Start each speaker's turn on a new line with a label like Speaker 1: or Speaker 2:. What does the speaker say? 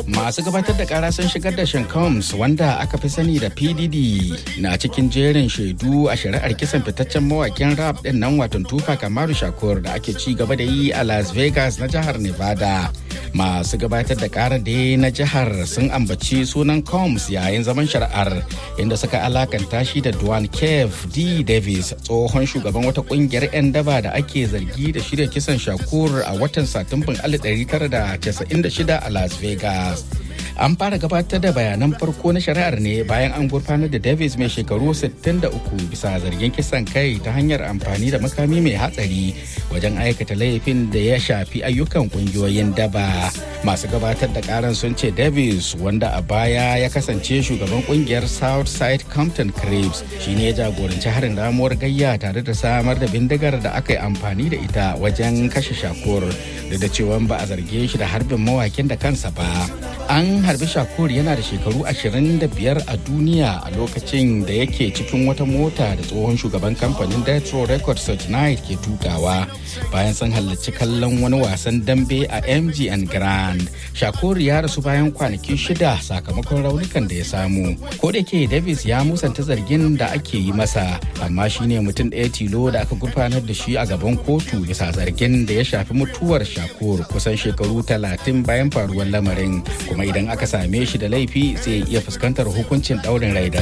Speaker 1: masu gabatar da kara sun shigar da Sean Combs wanda aka fi sani da PDD na cikin jerin shaidu a shari'ar kisan fitaccen mawakin rap din nan watan Tupac Amaru Shakur da ake ci gaba da yi a Las Vegas na jihar Nevada. Masu gabatar da kara da na jihar sun ambaci sunan Combs yayin zaman shari'ar inda suka alakanta shi da Duane Kev D. Davis tsohon shugaban wata kungiyar 'yan daba da ake zargi da shirya kisan Shakur a watan Satumban 1996 a Las Vegas. An fara gabatar da bayanan farko na shari'ar ne bayan an gurfanar da Davis mai shekaru 63 bisa zargin kisan kai ta hanyar amfani da makami mai hatsari wajen aikata laifin da ya shafi ayyukan kungiyoyin daba. Masu gabatar da karan sun ce Davis wanda a baya ya kasance shugaban kungiyar Southside Compton Cribs shine ya jagoranci harin ramuwar gayya tare da samar da bindigar da aka yi amfani da ita wajen kashe shakur da cewa ba a zarge shi da harbin mawakin da kansa ba. An harbi shakur yana da shekaru 25 a duniya a lokacin da yake cikin wata mota da tsohon shugaban kamfanin Death Row Records Such Night ke tukawa bayan sun halarci kallon wani wasan dambe a MGN Grand. Shakur ya rasu bayan kwanaki shida sakamakon raunukan da ya samu. Ko da ke Davis ya musanta zargin da ake yi masa, amma shine mutum ɗaya tilo da aka gurfanar da shi a gaban kotu bisa zargin da ya shafi mutuwar Shakur kusan shekaru talatin bayan faruwar lamarin. Kuma idan aka same shi da laifi zai iya fuskantar hukuncin ɗaurin rai da